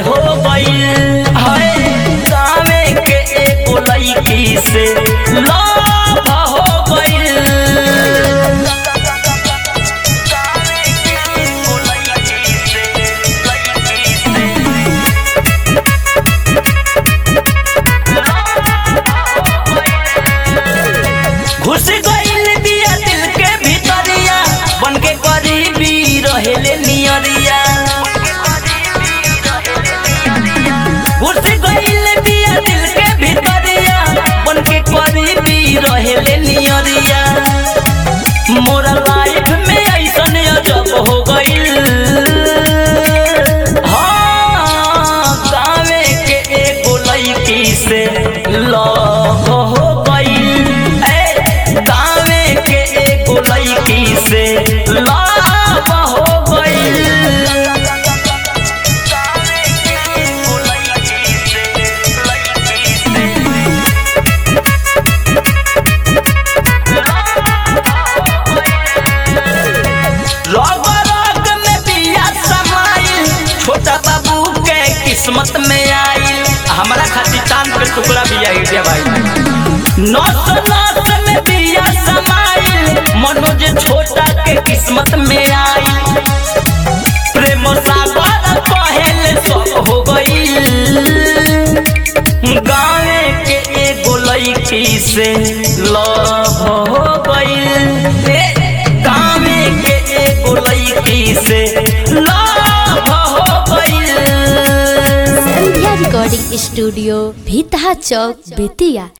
हो गइल हाय गावे के एगो लड़की से लव हो गइल घुस गइल बिया दिल के भीतरिया बन के करीबी रहेले नियरिया घुस गइल बिया दिल के भीतरिया बन के करीबी रहेले नियरिया मोरा लाइफ में ऐसन अजब हो गइल हाँ गावे के एगो लड़की से लव हो गइल ए गावे के एगो लड़की से लव हो गइल रग रग में बिया समाइल छोटा बाबू के किस्मत में आइल हमारा खातिर चांद पे टुकड़ा भी आई रे भाई नस नस में बिया समाइल मनोज छोटा के किस्मत में आइल प्रेम सागर पहले सब हो गइल गावे के एगो लड़की से लव हो गइल ए, गावे के एगो लड़की से लव हो गइल संध्या रिकॉर्डिंग स्टूडियो भीतहा चौक बेतिया